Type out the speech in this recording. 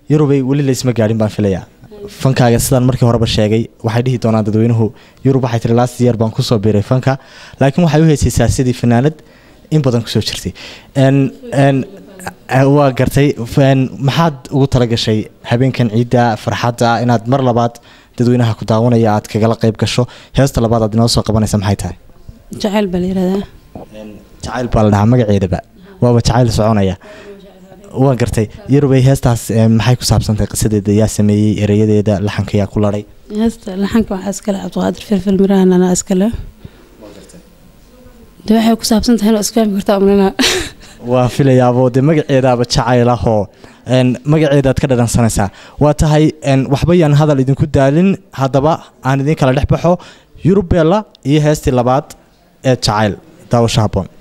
yurubay weli laysma gaadhin baan filayaa fankaaga sidaan markii horeba sheegay waxay dhihi doonaan dadweynuhu yurub waxay tiri last year baan kusoo biiray fanka laakiin waxay u heysaysaa sidii fanaanad in badan kusoo jirtay Een- een, eh, waa gartay Een, maxaad ugu talagashay habeenkan ciidda farxadda inaad mar labaad dadweynaha ku daawanaya aad kagala qayb gasho heesta labaad aad inoo soo qabanaysa maxay tahay jacayl baa la yihahdaa jacayl baa la dhahaa magaceedaba waaba jacayl soconaya waa gartay yarubay heestaas eh, maxay ku saabsantahay qisadeeda yaa sameeyey erayadeeda laxanka yaa ku laray heesta laxanka waxaa iskale cabdiqaadir filfil mirahan anaa iskale de waxay ku saabsan tahay inaa isfahmi kartaa umnana waa filayaabo dee magaceedaaba jacayl ahoo een, magaceedaad ka dhadhansanaysaa waa tahay een, waxba yaan hadal idinku daalin haddaba aan idin kala dhex baxo yurub beella iyo heestii labaad ee jacayl daawasho habboon